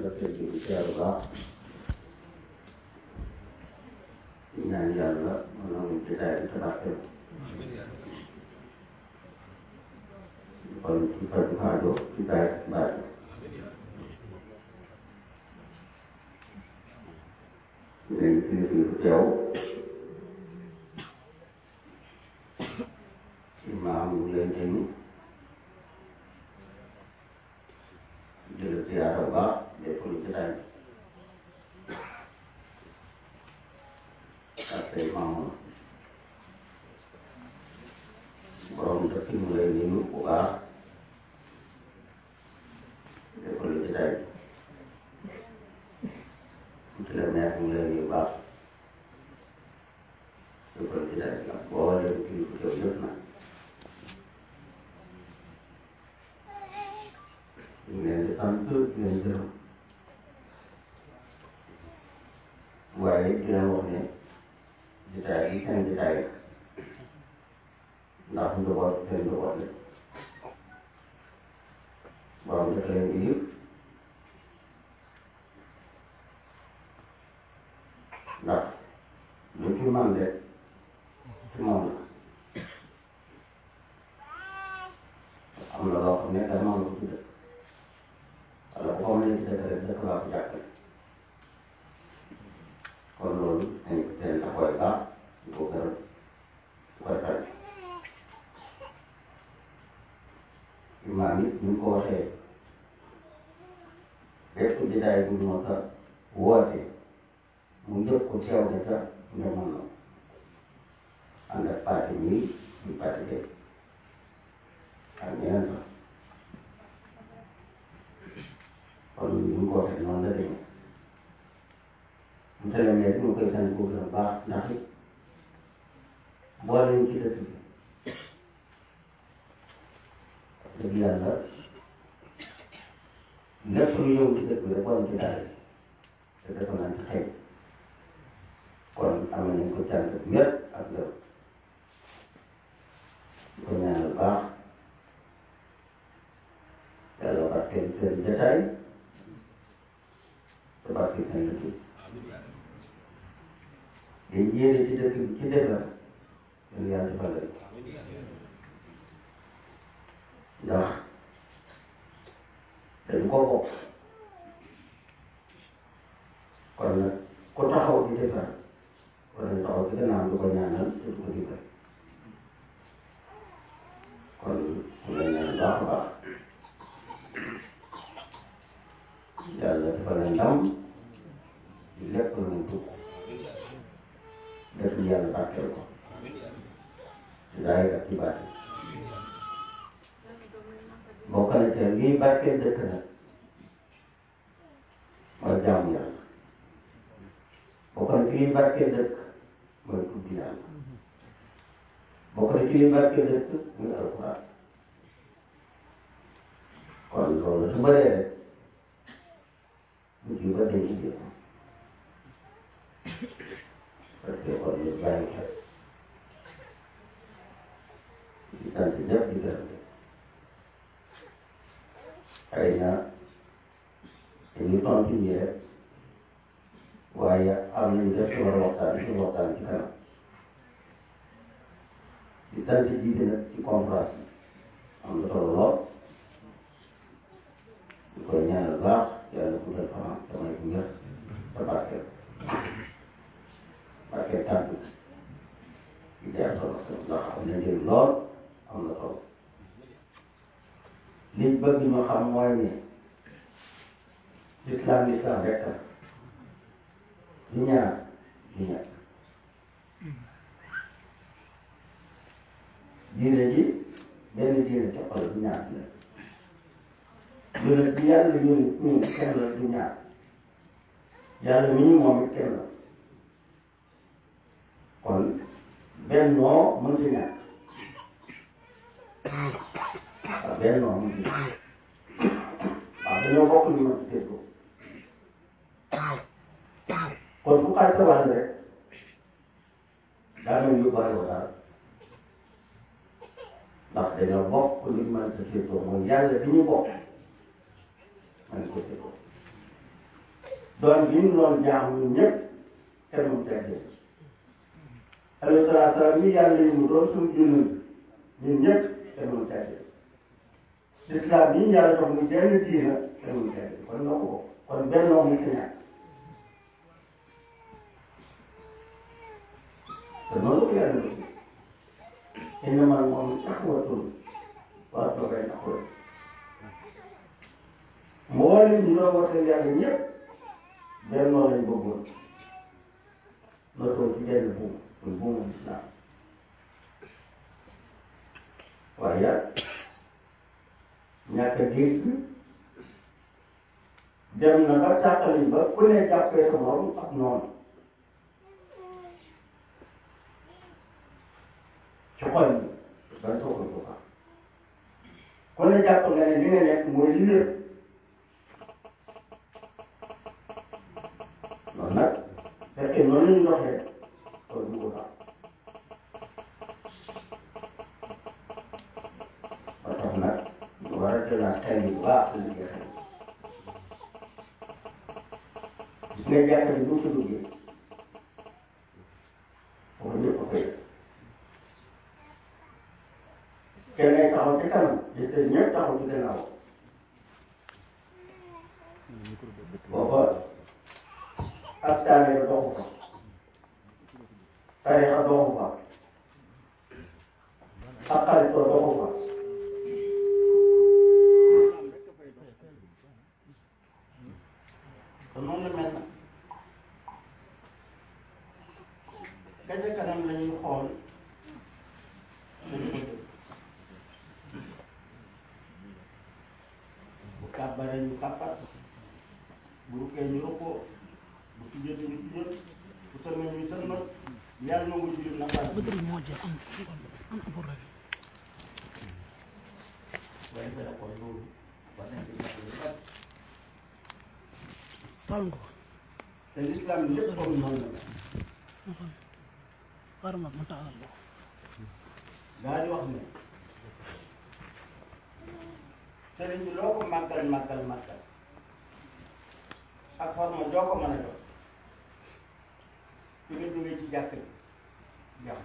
ndokkeel bi di teeru baax di ñaan yàlla mën na mun jotaay bi te barkeel kon ci faju xaajo ci baay baay léegi kilifa yi fi teew imaam ñu lay nuyu di la ziyaara bu baax def lu jotaay bi ak say maamoon borom dëkk ñu lay nuyu bu baax def lu jotaay bi ci la neex ñu lay nuyu bu baax def lu jotaay bi ak boo leen kilifa teew yëpp nag ñu ngi leen di sant di leen gërëm waaye di leen wax ne jotaay yi seen jotaay la ndax njaboot seen njaboot la borom dafa leen di yëpp ndax lu ci man de ci moom la am na loo xam ne dama la ko ci dëkk wala bu ko mënee ci dëkk rek dëkk laa ko jàppale kon loolu dañ seen taxawaay baax di ko gërëm di ko rafetlu imaam it ñu ko waxee bépp jotaay bu ñu mos a woote mu njëkk ko teew na ca nga mën na ànd ak parti ñii ñu parti de ak ñeneen sax kon ñu ko waxee noonu la demee monsieur le maire ñu koy sant bu baax ndax it boole ñu ci dëkk bi dëgg yàlla lépp lu ñëw ci dëkk bi rek war ci daal te dafa naan ci xëy kon am nañ ko cant bu wér ak gërëm ñu ko ñaanal baax yàlla barkeel seen jotaay te barkeel seen liggéey liñ yéene ci dëkk bi ci defar yéen yàlla defal leen ndax dañu ko bokk kon nag ku taxaw di defar wala ñu taxaw ci gannaaw du ko ñaanal te du ko dimbal kon mu lay ñaan baax a baax yàlla defal leen ndam ci lépp lu mu dugg def li yàlla barkeel ko ci daay ak ci baati bokk na te lii barkeel dëkk nag mooy jaamu yàlla bokk na ci lii barkeel dëkk mooy tudd yàlla bokk na ci lii barkeel dëkk muy alxuraan kon loolu su bëree rek mujj ba dañ ci jëf parce que kon ñu bàyyi xel di sant ñëpp di gërëm xëy na dañuy tontu ñi rek waaye am nañu def ci war a waxtaan ci waxtaan ci kanam di sant jiite nag ci conférence bi am na solo lool di koy ñaanal baax yàlla guddal fanam damay bu wér te barkeel barkeel tàggu di jaar solo ndax am na njëriñ lool am na solo liñ bëgg ñu xam mooy ne l'islam l'islam rek la du ñaar du ñett diine ji benn diine toppal du ñaar la yonent bi yàlla yónni ñu kenn la du ñaar yàlla mi ñu moom it kenn la kon bennoo mën si ñàkk waaw bennoo mën si ñàkk waaw dañoo bokk ñu mën si déggoo kon bu xaaj sa wàll rek daa mel yóbbaale ko daal ndax dañoo bokk lu ñu mën sa déggoo mooy yàlla bi ñu bokk mën ko déggoo doon gi ñu doon jaam ñun ñëpp kenn mu teggee alayhi salaatu salaam yi yàlla yi mu doon suñu junni ñun ñëpp kenn mu teggee lislaam yi ñu yàlla jox mu jenn diina kenn mu teggee kon noo ko kon benn noo mu ci ñàkk te noonu ko yàlla bëgg innamal mu'minuuna ixwatun wa aslihu bayna axawaykum mboolem ñu doon wooteel yàlla ñëpp benn noonu lañ bëggoon notoo ci benn buum muy buumu lislaam waaye ñàkk a dégg dem na ba tàqali ba ku ne jàppee sa morom ak noonu ci xol yi ban soxla ko fa ku ne jàpp nga ne li nga nekk mooy li wér noonu nag fekkee noonu la ñu doxee loolu du ko tax ba tax nag ñu war a jëlaat xel yi bu baax liggéey xel gis nga jàkka bi bu mu ci duggee foofu ñëpp a koy def kenn ay taxaw ci kanam di te ñëpp taxaw ci gannaaw booba ak taale doxu fa tarixa doxu fa ak xaritoo doxu fa te noonu la mel na gaje kanam la ñuy xool dañu ko dégg bu kàbbaree ñu kàbbar bu rukkee ñu rukkoo bu tujjee ñu tujjee bu sëlmee ñu sëlmal yàlla na mu jullit na pare bëgg moo jeex am am problème waaye dara kon loolu war nañ ci jàpp lu bari taal nga ko te l'islam lépp comme noonu la ma xam xaaral ma ma taalal la ko daa di wax ne sëriñ bi loo ko màggal màggal màggal ak forme joo ko mën a jox fi nga jógee ci jàkk bi jàmm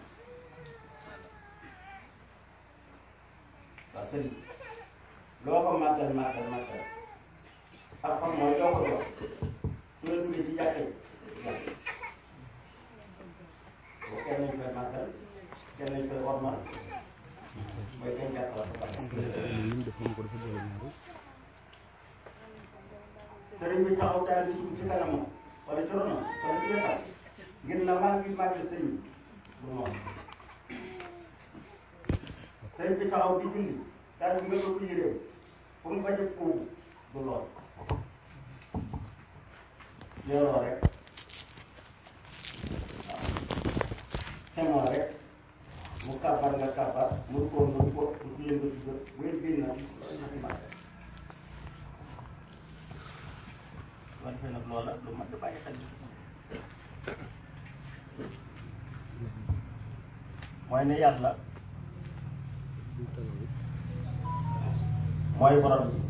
waaw sëriñ loo ko màggal màggal màggal ak forme joo ko jox fi nga jógee ci jàkk bi jàmm boo kenn nañ koy màggal kenn nañ koy ormal mooy kenn jàkk la ko pare sëriñ bi taxaw taal bi ci kanamam wala ci ronam wala ci wetam ngir na maa ngi màgg sëriñ bi bu noonu sëriñ bi taxaw di julli taal bi nga ko yëree pour mu bañ a kóobu du lool yoroo rek waaw xemoo rek mu kàbbar nga kàbbar mu ko mu ko mu tuye nga tuye bu ngeen génn na loolu na ci màgg wante fee nag loola lu mat di bàyyi xel mooy ne yàlla mooy borom bi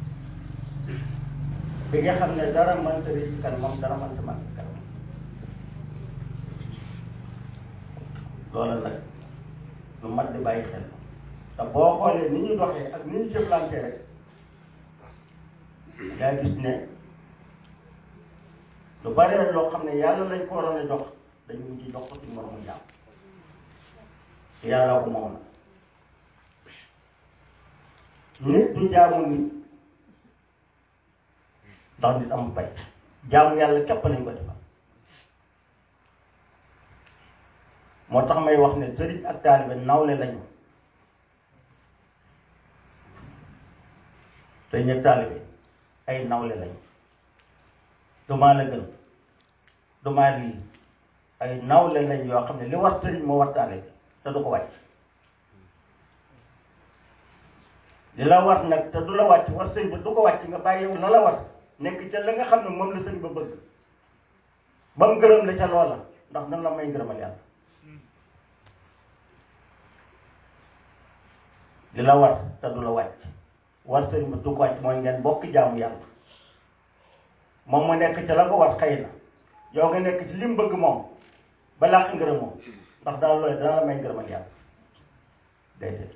bi nga xam ne dara mënta rëcc ci kanamam dara mënta màgg ci kanamam loola nag lu mat di bàyyi xel te boo xoolee ni ñu doxee ak ni ñu jëflante rek yaa gis ne lu bari loo xam ne yàlla lañ ko waroon a jox dañu mujj jox ko suñu moromu jaam te yàlla ko moom na nit du jaamu nit ndax nit amul pay jaamu yàlla képp lañ ko defal moo tax may wax ne sëriñ ak taalibe nawle lañu sëriñ ak taalibe ay nawle lañu du maa la gën du maa lii ay nawle lañ yoo xam ne li war sëriñ moo war taalibe te du ko wàcc li la war nag te du la wàcc war sëñ ba du ko wàcc nga bàyyi yow la la war nekk ca la nga xam ne moom la sëñ ba bëgg ba mu gërëm la ca loola ndax nan la may ngërëmal yàlla li la war te du la wàcc war sëñ ba du ko wàcc mooy ngeen bokk jaamu yàlla moom mu nekk ci la ko war xëy na yow nga nekk ci li mu bëgg moom ba làq ngërëm moom ndax daal looy dana la may ngërëmal yàlla déedéet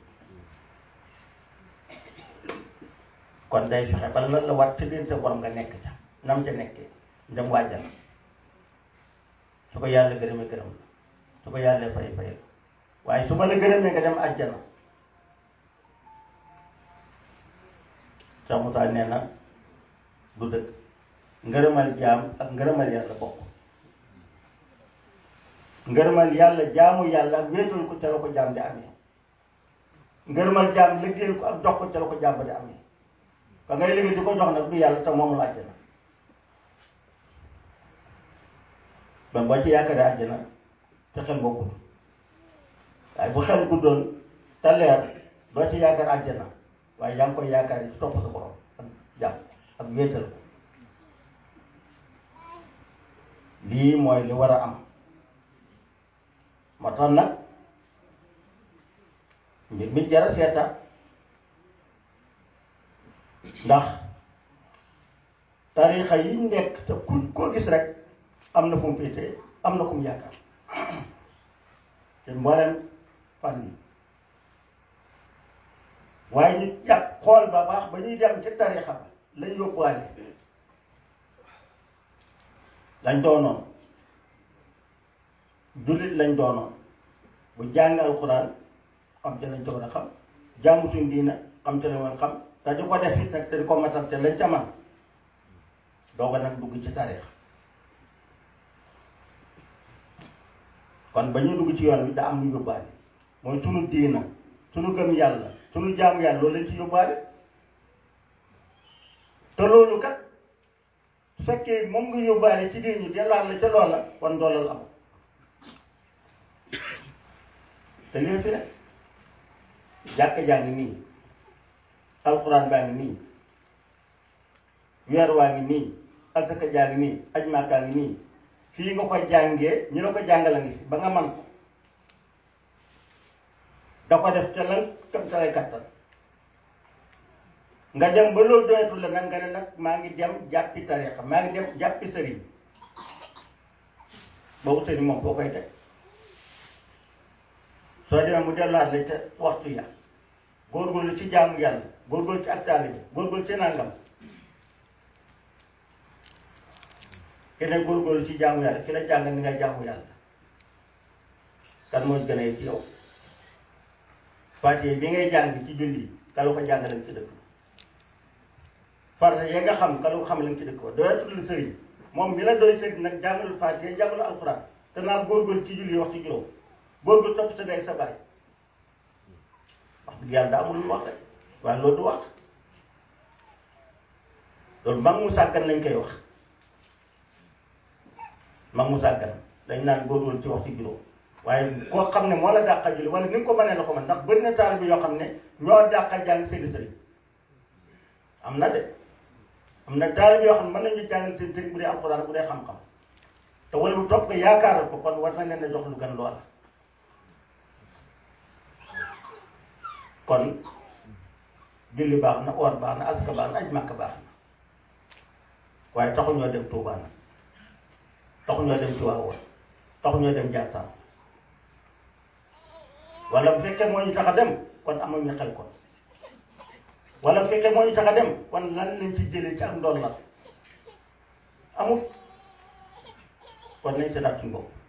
kon day fexe ba lan la war ci biir sa borom nga nekk ca nam ca nekkee dem waajal su ko yàlla gërëmee gërëm la su ko yàlla fay fay la waaye su ma la gërëmee nga dem àjjana Cheikh Moussa nee na du dëgg ngërëmal jaam ak ngërëmal yàlla bokk ngërëmal yàlla jaamu yàlla ak wéetal ko ca la ko jaam di amee ngërëmal jaam liggéeyal ko ak jox ko ca la ko jaam di amee ka ngay liggéey di ko jox nag du yàlla te moomul àjjana ba boo ci yaakaaree àjjana te xel boo gudd waaye bu xel guddoon te leer doo ci yaakaar àjjana waaye yaa ngi koy yaakaar yi ci topp sa borom ak jàmm ak wéetal ko lii mooy li war a am moo tax nag mbir mi jara seeta ndax tarixa yi nekk te ku koo gis rek am na fu mu féetee am na ku mu yaakaar te mboolem fan yi waaye ñu jàpp xool ba baax ba ñuy dem ci tarixa ba lañ yóbbuwaale lañ doonoon jullit lañ doonoon bu jàng alxuraan xam ca lañ ca war a xam jaamu suñ diina xam ca lañ war a xam te di ko def it nag te di ko matal te lañ ca man doo ko nag dugg ci tarix kon ba ñu dugg ci yoon bi daa am lu yóbbaale mooy sunu diina sunu gëm yàlla sunu jaamu yàlla loolu lañ ci yóbbaale te loolu kat su fekkee moom nga yóbbaale ci diin ñi dellaat la ca loola kon doolal am te lii fi ne jàkka jaa ngi nii alxuraan baa ngi nii weer waa ngi nii asaka jaa ngi nii aj maakaa ngi nii fii nga koy jàngee ñu la ko jàngala ngi fi ba nga man ko da ko def ca lan kam sa lay kattan nga dem ba loolu doyatul la nag nga ne nag maa ngi dem jàppi tarixa maa ngi dem jàppi sëriñ boobu sëriñ moom foo koy teg soo demee mu delluwaat la ca waxtu ya góorgóorlu ci jaamu yàlla góorgóorlu ci ak taalibe góorgóorlu ci nangam keneen góorgóorlu ci jaamu yàlla ki la jàngal ni ngay jaamu yàlla kan moo gën a ci yow Faatiha bi ngay jàng ci julli ka la ko jàngale ci dëkk farata ya nga xam ka la ko xamale ci dëkk ba doyatul la sëriñ moom mi la doy sëriñ nag jàngalul Faatiha jàngalul alxuraan te naan góorgóorlu ci julli wax ci juróom góorgóorlu topp sa day sa baay wax dëgg yàlla daa amul lu wax rek waaye loolu du wax loolu mag mu sàggan lañ koy wax mag mu sàggan dañ naan góorgóorlu ci waxtu juróom waaye koo xam ne moo la dàqa julli wala ni nga ko mënee la ko mën ndax bëri na taalibe yoo xam ne ñoo dàqa jàng seeni sëriñ am na de am na taalibe yoo xam ne mën nañu jàngal seen sëriñ bu dee alxuraan bu dee xam-xam te wala bu topp nga yaakaaral ko kon war na leen a jox lu gën loola kon julli baax na oor baax na aska baax na aj màkk baax na waaye taxuñoo dem Tuubaa nag taxuñoo dem Tiwaawan taxuñoo dem Njaasaan wala bu fekkee moo ñu tax a dem kon amuñu xel kon wala bu fekkee moo ñu tax a dem kon lan lañ ci jëlee ci ak ndool la amul kon nañ seetaat suñu bopp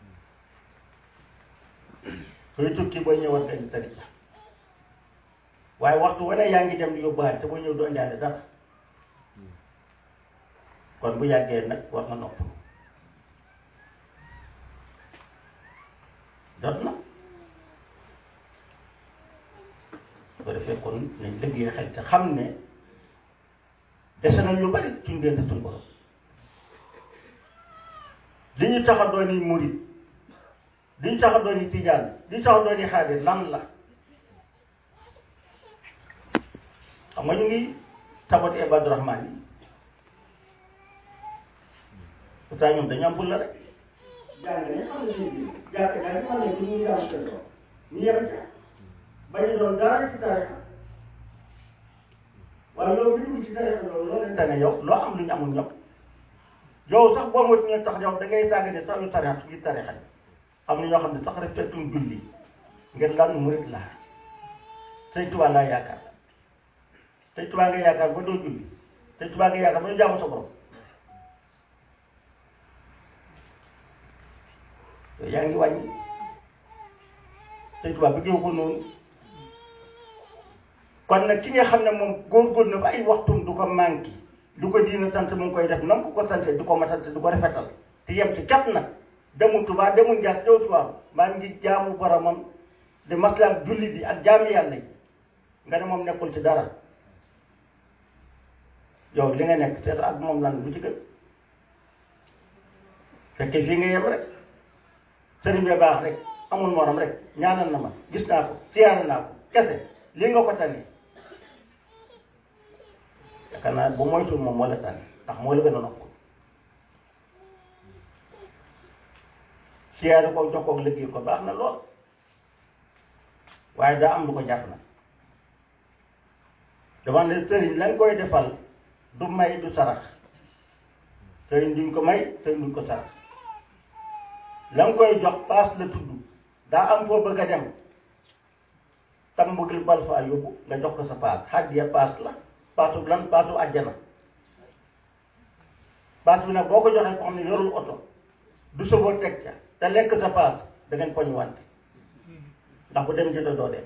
sooy tukki booy ñëw war nga indi sëriñ waaye waxtu wane yaa ngi dem di yóbbuwaat te boo ñëw doo indaale dara kon bu yàggee nag war nga nopp jot na ko defee kon nañ liggéey xel te xam ne dese nañ lu bari suñ génn suñ borom li ñu tax a doon yi murit li ñu tax a doon yi tijaan li ñu tax a doon yi xaadir lan la xam nga ñu ngi tabati Ibadu Rahmaan yi pourtant ñoom dañu am la rek jàng ne xam ne ñu jàkk jàng xam ne ñu ngi jàng seen bopp ñu yem ca bañu doon dara ci tarixa waaye yow bi dugg ci tarixa loolu loo leen tane yow loo am lu ñu amul ñëpp yow sax boo moytu ñu tax yow da ngay saaga ne sax yu tarixa ngir tarixa yi am na ñoo xam ne sax respectuñ julli ngir lan murit laa sëñ Tuubaa laa yaakaar sëñ Tuubaa nga yaakaar ba doo julli sëñ Tuubaa nga yaakaar ba doo jaamu sa borom yow yaa ngi wàññi sëñ Tuubaa bëggeewu ko noonu kon nag ki nga xam ne moom góor-góor na ba ay waxtum du ko manqué du ko diina sant mu ngi koy def nam ko ko sante du ko matante du ko rafetal te yem ci kat nag demul Tuubaa demul Njaas dew Tuubaa maa ngi jaamu boromam di maslaak julli di ak jaami yàlla yi nga ne moom nekkul ci dara yow li nga nekk seet ak moom lan lu ci gën fekke fii nga yem rek sëriñ bi baax rek amul morom rek ñaanal na ma gis naa ko siyaare naa ko kese lii nga ko tane yaakaar naa bu moytuwul moom moo la tane ndax moo la gën a noppal siyaare ko jox ko liggéey ko baax na lool waaye daa am lu ko jàpp na dama ne sëriñ lañ koy defal du may du sarax sëriñ duñ ko may sëriñ duñ ko sarax la nga koy jox paas la tudd daa am foo bëgg a dem tam bëggil bal faa yóbbu nga jox ko sa paas xaddiya paas la paasu lan paasu àjjana paas bi nag boo ko joxee ko xam ne yorul oto du soboo teg ca te lekk sa paas da ngeen poñ wante ndax bu dem jënd doo dem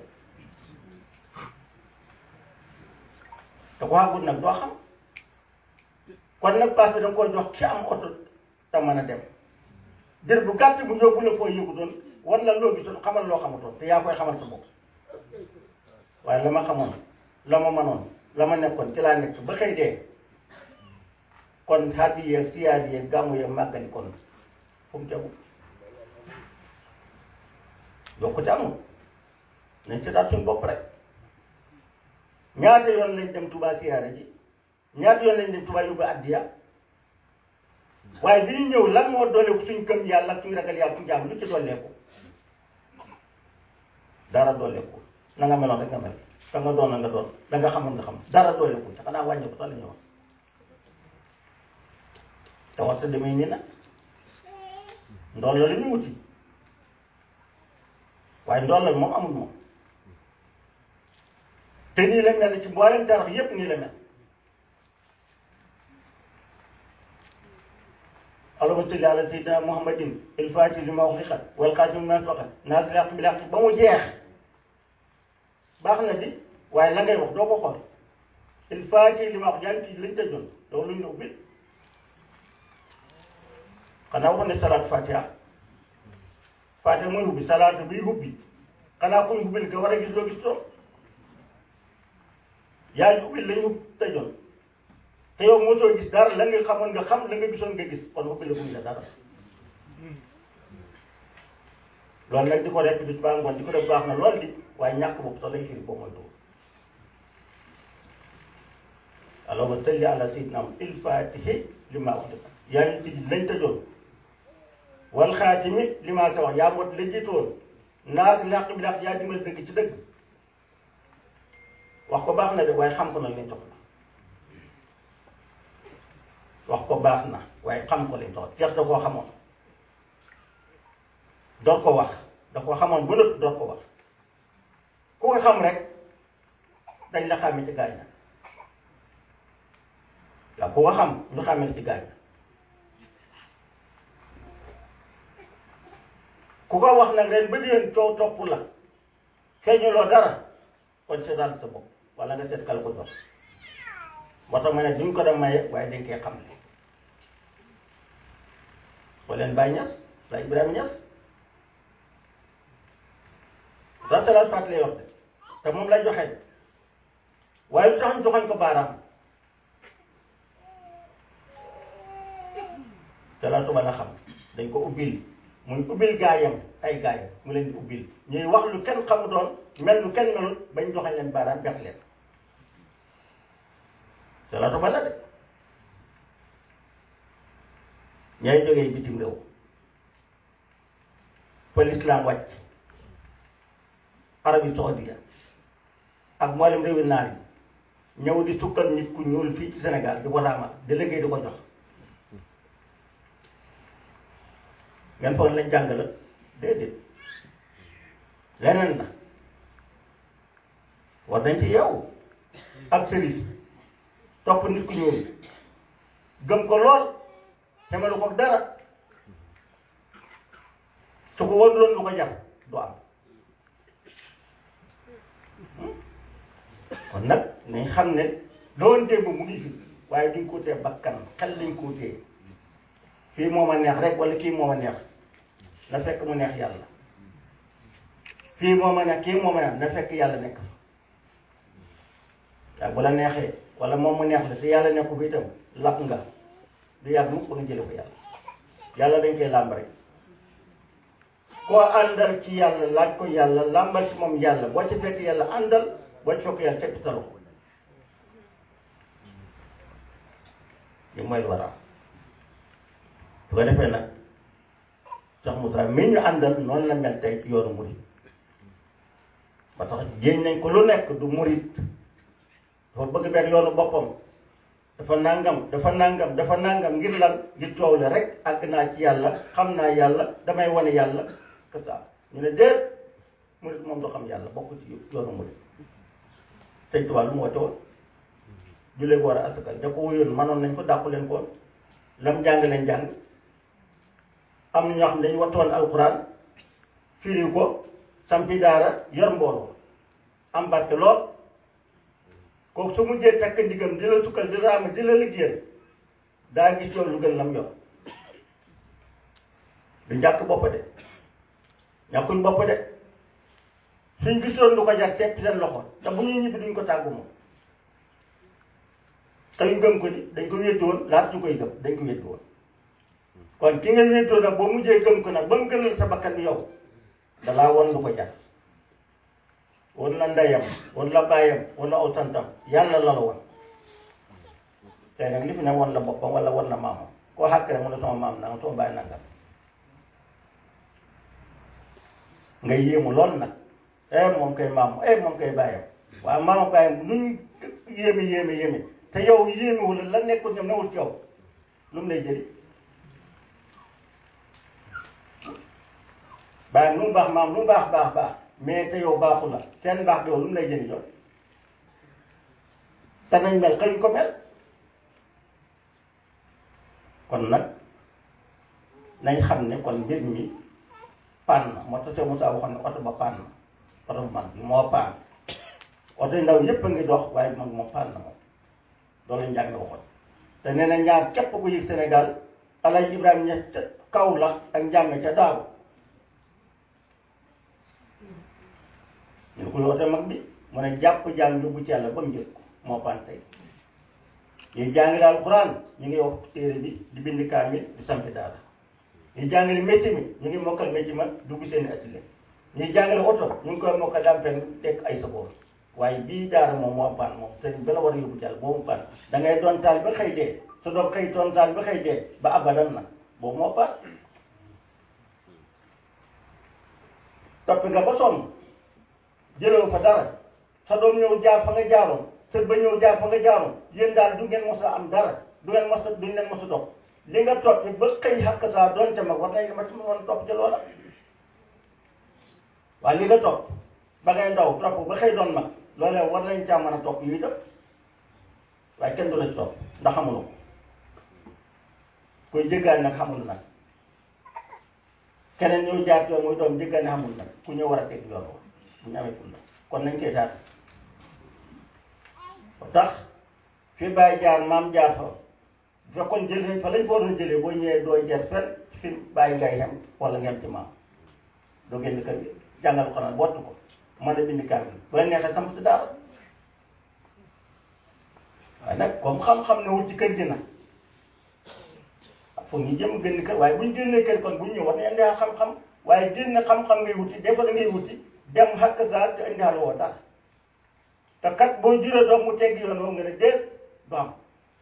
te ko xagut nag doo xam kon nag paas bi da nga koy jox ki am oto te mën a dem dir bu gàtt bu yóbbu la foo yëgu doon war la loo gisoon xamal loo xamatoon te yaa koy xamal sa bopp waaye la ma xamoon la ma mënoon la ma nekkoon ci laa nekk ba xëy dee kon xaddi yeeg siyaar yeeg gàmmu yeeg màggali kon fu mu tegu yokkute amul nañ ci daal suñu bopp rek ñaata yoon lañ dem Touba siyaare ji ñaata yoon lañ dem Touba yóbbu addiya waaye bi ñu ñëw lan moo dooleeku suñ gëm yàlla ak suñ ragal yàlla suñ jàmm lu ci dooleeku dara dooleeku na nga meloon rek nga mel da nga doon na nga doon da nga xamoon nga xam dara dooleeku te xanaa wàññeeku sax la ñuy wax te waxta demee nii nag ndool la ñu wuti waaye ndool la moom amul moom te nii la mel ci mboolem tarax yépp nii la mel allahumma salli ala sayyidina muhammadin il faati li ma uxliqa wal xaatimi ma sabaqa naasiril haqqi bil haqqi ba mu jeex baax na di waaye la ngay wax doo ko xool il faati li ma wax jàng ci lañ tëjoon loolu luñ la ubbil xanaa waxoon ne salaatu fatiha fatiha mooy ubbi salaatu biy ubbi xanaa kuñ ubbil nga war a gis loo gis toom yaa ngi ubbil lañu tëjoon te yow mosoo gis dara la nga xamoon nga xam la nga gisoon nga gis kon ubbi la buñ la dara loolu nag di ko def bis baa ngoon di ko def baax na lool di waaye ñàkk bopp sax lay firi boo mooy dugg allahumma salli ala sayyidina il fatihi li ma wax yaa ngi tijji lañ tëjoon wal xaatimi li ma sa wax yaa mot la jiitoon naas làq bi làq yaa dimbal dëgg ci dëgg wax ko baax na de waaye xam ko nag lañ soxla wax ko baax na waaye xam ko lañ soxla teex da koo xamoon door ko wax da ko xamoon ba nëpp door ko wax ku ko xam rek dañ la xàmme ci gaañ waaw ku ko xam ñu xàmme ci gaañ ku ko wax nag ren ba déwén coow topp la feeñuloo dara kon seetaan sa bopp wala nga seet kala ko jox moo tax ma ne duñ ko dem maye waaye dañ koy xam ne boo leen Baye Niass Baye Ibrahima Niass sa salaat fàttali lay wax de te moom lay joxe waaye lu tax ñu joxoñ ko baaraam salaatu ba la xam dañ ko ubbil muy ubbil gaayam ay gaayam mu leen di ubbil ñuy wax lu kenn xamu doon mel lu kenn melul bañ joxañ leen baaraam bex leen salaatu ba la de ñay jógee bitim réew fa lislaam wàcc Arabie Saoudia ak mboolem réewi naar yi ñëw di sukkal nit ku ñuul fii ci Sénégal di ko raamal di liggéey di ko jox ngeen foog lañ jàng la déedéet leneen la war dañ ci yow ak service topp nit ku ñuul gëm ko lool xemalu ko dara su ko woon loolu lu ko jar du am kon nag nañ xam ne loolu démb mu ngi fi waaye duñ ko tee bakkan xel lañ ko tee fii moo ma neex rek wala kii moo ma neex na fekk mu neex yàlla fii moo ma neex kii moo ma neex na fekk yàlla nekk fa waaye bu la neexee wala moom mu neex la te yàlla nekku fi itam lap nga du yàgg mukk nga jële ko yàlla yàlla dañ koy làmb rek koo àndal ci yàlla laaj ko yàlla làmbal ci moom yàlla boo ci fekk yàlla àndal boo ci fekk yàlla teg talu ko li mooy lu war a am su ko defee nag sax Moussa mi ñu àndal noonu la mel tey ci yoonu murit ba tax jéñ nañ ko lu nekk du murit dafa bëgg benn yoonu boppam dafa nangam dafa nangam dafa nangam ngir lan ngir coow le rek àgg naa ci yàlla xam naa yàlla damay wane yàlla que ça ñu ne déet murit moom du xam yàlla bokk ci yoonu murit sëñ Tuubaa lu mu woote woon jullee ko war a asakal da ko wuyoon manoon nañ ko dàqu leen ko lam jàng leen jàng am na ñoo xam ne dañu wattoon alxuraan firi ko sampi daara yor mbooloo am barke lool kooku su mujjee takk ndigam di la sukkal di raama di la liggéeyal daa gis yow lu gën lam yor du njàkk bopp de ñàkkuñ bopp de suñ gisoon lu ko jar seppi seen loxo te bu ñuy ñibbi duñ ko tàggu moom te ñu gëm ko ni dañ ko wéddi woon laata ñu koy gëm dañ ko wéddi woon kon ki nga wéddoo nag boo mujjee gëm ko nag ba mu gënal sa bakkan bi yow dalaa won lu ko jar won la ndeyam won la baayam wala aw santam yàlla la la won tey nag li fi ne won la boppam wala won la maamam koo xàkk rek mu ne sama maam nangam sama baay nangam nga yéemu lool nag eh moom koy maam eh moom koy baayam waaw maama baayam lu ñu yéeme yéeme yéeme te yow yéemewul la nekkul ñoom newul ci yow lu mu lay jëriñ baayam lu mu baax maam lu mu baax baax baax mais te yow baaxu la seen baax yow lu mu lay jëriñ yow te nañ mel xëy ko mel kon nag nañ xam ne kon mbir mi paan na moo tax Seydou Moussa waxoon ne oto ba paan na oto bu mag bi moo paan oto yu ndaw yépp a ngi dox waaye mag moom paan na moom loolu lañ jàng waxoon te nee na ñaar képp ku yëg Sénégal Alaaji Ibrahima ña ca kaw la ak njàmme ca daaw ñu ko oto mag bi mu ne jàpp jàng yóbbu ci yàlla ba mu jël ko moo paan tey ñuy jàngale alxuraan ñu ngi wax téere bi di bind kaamil di sampi daara ñuy jàngale métier mi ñu ngi mokkal métier ma dugg seen i atelier ñuy jàngale oto ñu ngi koy mokkal dampen tekk ay saboor waaye bii daara moom moo paan moom sëriñ ba la war a yóbbu jàll boobu paan da ngay doon taal ba xëy dee su doon xëy doon taal ba xëy dee ba abadan nag boobu moo paan topp nga ba sonn jëloo fa dara sa doom ñëw jaar fa nga jaaroon sët ba ñëw jaar fa nga jaaroon yéen daal du ngeen mos a am dara du ngeen mos a duñ leen mos a dox li nga topp ba xëy xàq saa doon ca mag war nañ ma ci mën topp ca loola waaye li nga topp ba ngay ndaw topp ba xëy doon mag loolee war nañ caa mën a topp yu itam waaye kenn du la ci topp ndax xamuloo ko koy jéggaani nag xamul nag keneen ñëw jaar yoon muy doom jéggaani xamul nag ku ñëw war a teg yoon wa bu ñu amee ful la kon nañ koy taat ba tax fi bàyyi jaar maam jaar fa bu fekkoon jël nañ fa lañ fa waroon jëlee boo ñëwee doo jeex fenn fi bàyyi ngay xem wala ngeen ci maam doo génn kër gi jàngal ko nag bottu ko mën a bind kaamil bu la neexee samp si daara waaye nag comme xam-xam ne wut ci kër gi nag foog ñu jëm génn kër waaye bu ñu génnee kër kon bu ñu ñëw war nañ indi xam-xam waaye génn xam-xam ngay wuti des fois da ngay wuti dem xàq gaal te indi woo dara te kat boo juree doom mu tegg yoon woo nga ne déet du am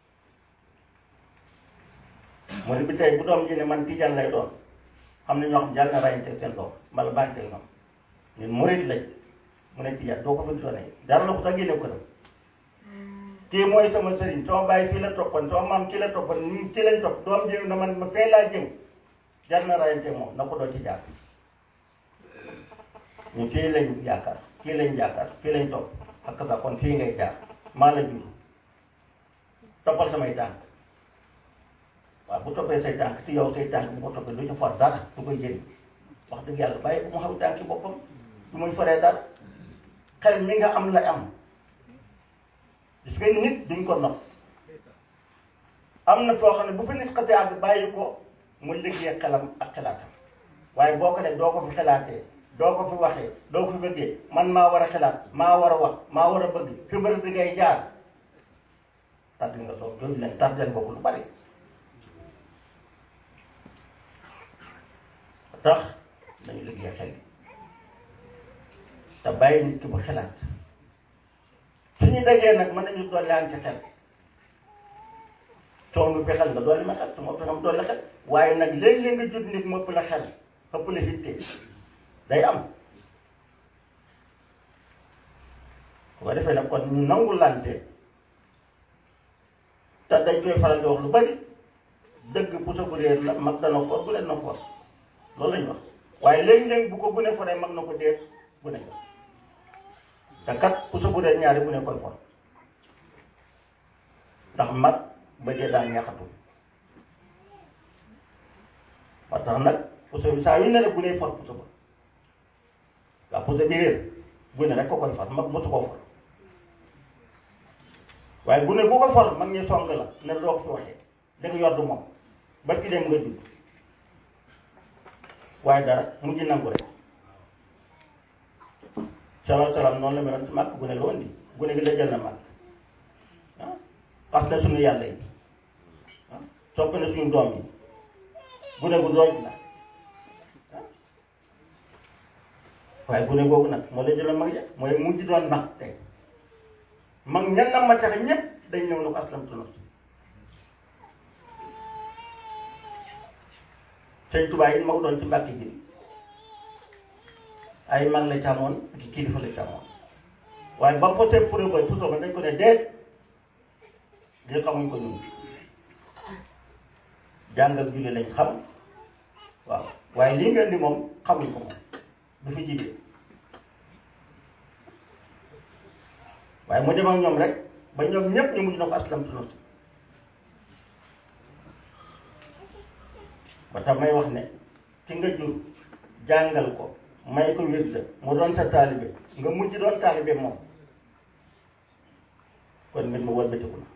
mu ne bi tey bu doom ji ne man tijaan lay doon xam ne ñoo xam jàll na rayante seen doom mbala bànte ñoom ñun murid lañ mu ne tijaan doo ko fi sonee dara la ko sax génne ko dem kii mooy sama sëriñ sama bàyyi fii la toppoon sama maam kii la toppoon ñun kii lañ topp doom jëm na man ma fee laa jëm jar na rayante moom na ko doo ci jaar ñu fii lañ yaakaar fii lañ yaakaar fii lañ topp ak sa kon fii ngay jaar maa la jur toppal samay tànk waaw bu toppee say tànk ci yow say tànk bu ko toppee du ci for dara du koy jëriñ wax dëgg yàlla bàyyi ko mu xam tànk boppam du muy foree dara xel mi nga am la am gis nga nit duñ ko nox am na foo xam ne bu fi nit xasee àgg bàyyi ko mu liggéey xelam ak xelaatam waaye boo ko ne doo ko fi xelaatee doo ko fi waxee doo ko fi bëggee man maa war a xelaat maa war a wax maa war a bëgg fi mbër bi ngay jaar tàgg nga toog jooju leen tàgg leen boobu lu bari tax dañu liggéey xel te bàyyi nit ki bu xelaat suñu dajee nag mën nañu dolli aan ci xel soo mu xel nga dolli ma xel su ma pexam dolli xel waaye nag léeg-léeg nga jot nit mu ëpp la xel ëpp la hitte day am bu ko defee nag kon ñu nangu lante te dañ koy faral di wax lu bari dëgg puso bu réer la mag dana ko bu leen na ko loolu lañ wax waaye léegi-léegi bu ko gune foree mag na ko déet gune ko te kat puso bu réer ñaari gune koy for ndax mag ba dee daan ñaxatu ba tax nag puso bi saa yu ne rek gune for puso ba waaw puso bi réer gune rek ko koy for mag mosu koo for waaye gune ku ko for mag ñi song la ne doo ko fi waxee da nga yor du moom ba ki dem nga judd waaye dara mujj nangu rek salaam salaam noonu la meloon ci màkk gune la woon di gune gi la jël na màkk ah parce que suñu yàlla yi ah sopp na suñu doom yi gune gu dooj la ah waaye gune googu nag moo la jëloon mag ya mooy mujj doon mag tey mag ñan na ma tax ñëpp dañ ñëw na ko aslamtu nafsi sëñ Tuubaa yi ma ko doon ci mbàkk ji ay mag la càmmoon ak i kilifa la càmmoon waaye ba posé pour koy puso ba dañ ko ne déet li xamuñ ko ñun jàng ak julli lañ xam waaw waaye lii ngeen di moom xamuñ ko moom du fi jibee waaye mu dem ak ñoom rek ba ñoom ñëpp ñu mujj na ko aslamtu nafsi ba tax may wax ne ki nga jur jàngal ko may ko wirda mu doon sa taalibe nga mujj doon taalibe moom kon mbir mi wëlbatiku na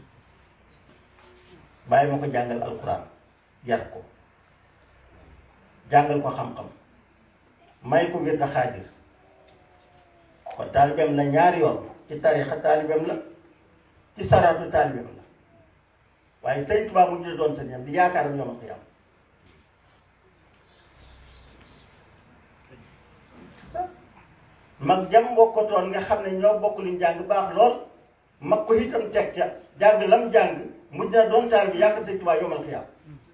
bàyyi ma ko jàngal alquran yar ko jàngal ko xam-xam may ko wirda xaadir kon taalibeem la ñaari yoon ci tarixa taalibeem la ci saraatu taalibeem la waaye sëñ Tuubaa mujj doon sa ñam di yaakaaram ñoom ak yàlla mag jam bokkatoon nga xam ne ñoo bokk liñ jàng baax lool mag ko itam teg ca jàng lam jàng mujj na doon taal bi yàq sëñ Tuubaa yomal xiyaam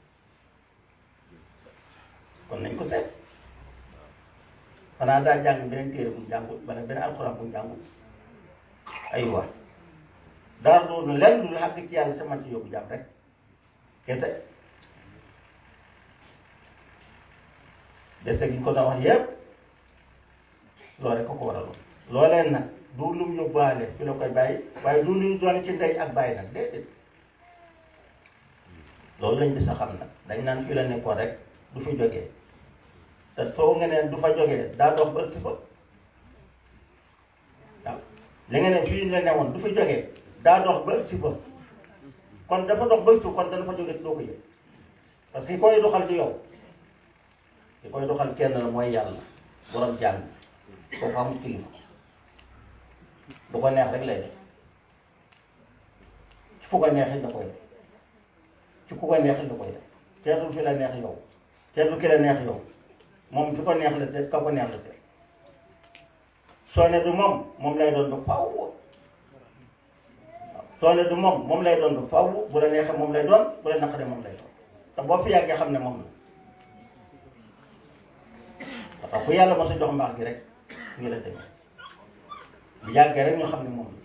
kon nañ ko seet xanaa daa jàng beneen téere bu mu jàngul wala beneen alxuraan bu mu jàngul aywa daal loolu lenn lu xàgg ci yàlla sama ci yóbbu jàmm rek kese dese gi ñu ko doon wax yépp loolu rek ko ko waraloon loolee nag du lum yóbbaale fi la koy bàyyi waaye du lu ñu doon ci ndey ak bàyyi nag déedéet loolu lañ di sa xam nag dañ naan fi la nekkoon rek du fi jógee te soo nga neen du fa jógee daa dox ba ëgsi fa waaw li nga ne fii la newoon du fi jógee daa dox ba ëgsi fa kon dafa dox ba ëgsi kon dana fa jógee doo ko yëg parce que ki koy doxal du yow ki koy doxal kenn la mooy yàlla borom jàng koo ko amul kilifa bu ko neex rek lay def fu ko neexit da koy def ci ku ko neexit da koy def teetul fi la neex yow teetul ki la neex yow moom fi ko neex la seet ka ko neex la seet soo ne du moom moom lay doon du faaw waaw soo ne du moom moom lay doon du faaw bu la neexee moom lay doon bu la naqaree moom lay doon te boo fi yàggee xam ne moom la parce que ku yàlla mos a jox mbaax gi rek ngi la demee bu yàggee rek ñu xam ne moom la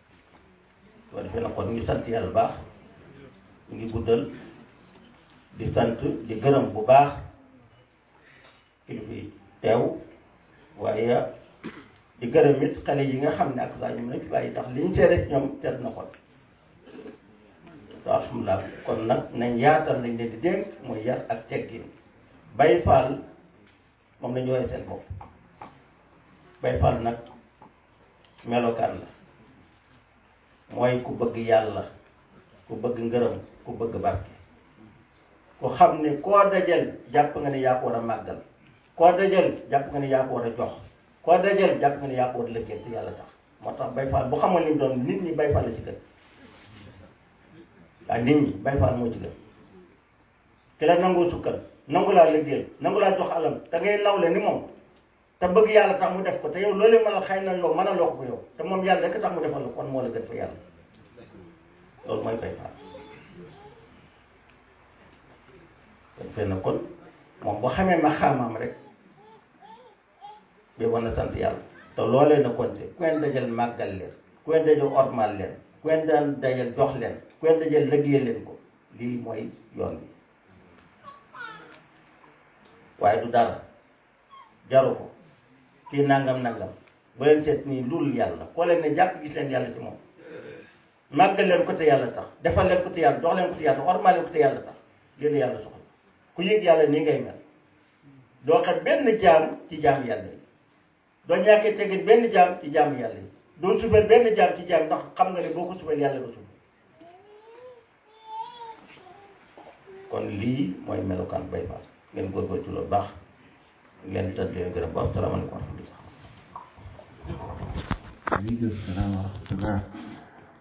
soo defee nag kon ñu sant yàlla baax ñu ngi guddal di di sant di gërëm bu baax kilifa yi teew waaye di gërëm it xale yi nga xam ne ak saa ñu mën a fi bàyyi ndax li ñu seede ci ñoom seet na ko te alhamdulilah kon nag nañ yaatal lañ leen di dénk mooy yar ak teggin bay faal moom la ñu woowee seen bopp bay faal nag melokaan la mooy ku bëgg yàlla ku bëgg ngërëm ku bëgg barke ku xam ne koo dajal jàpp nga ne yaa ko war a màggal koo dajal jàpp nga ne yaa ko war a jox koo dajal jàpp nga ne yaa ko war a lëggee te yàlla tax moo tax bay faal bu xamoon li mu doon nit ñi bay faal la ci gën waaye nit ñi bay faal moo ci gën ki la nangoo sukkal nangu laa liggéeyal nangu laa jox alam te ngay nawle ni moom te bëgg yàlla tax mu def ko te yow loolu mën a xëy na yow mën a loo ko yow te moom yàlla rek tax mu defal la kon moo la gën fa yàlla loolu mooy bay faal kon fenn kon moom boo xamee ma xaamaam rek bi war na sant yàlla te loolee na konte ku leen dajal màggal leen ku leen dajal ormal leen ku leen daan dajal jox leen ku leen dajal liggéeyal leen ko lii mooy yoon bi waaye du dara jaru ko kii nangam nangam bu leen seet nii lul yàlla koo leen ne jàpp gis leen yàlla ci moom màggal leen ko te yàlla tax defal leen ko te yàlla jox leen ko te yàlla ormal leen ko te yàlla tax lii la yàlla soxla ku yëg yàlla nii ngay mel doo xam benn jaam ci jaam yàlla yi doo ñàkkee tegit benn jaam ci jaam yàlla yi doo subal benn jaam ci jaam ndax xam nga ne boo ko subal yàlla nga subal kon lii mooy melokaan bay faal ngeen góorgóorlu ci loolu baax leen tëdd leen gërëm baax salaamaaleykum wa rahmatullah aleykum salaam wa rahmatullah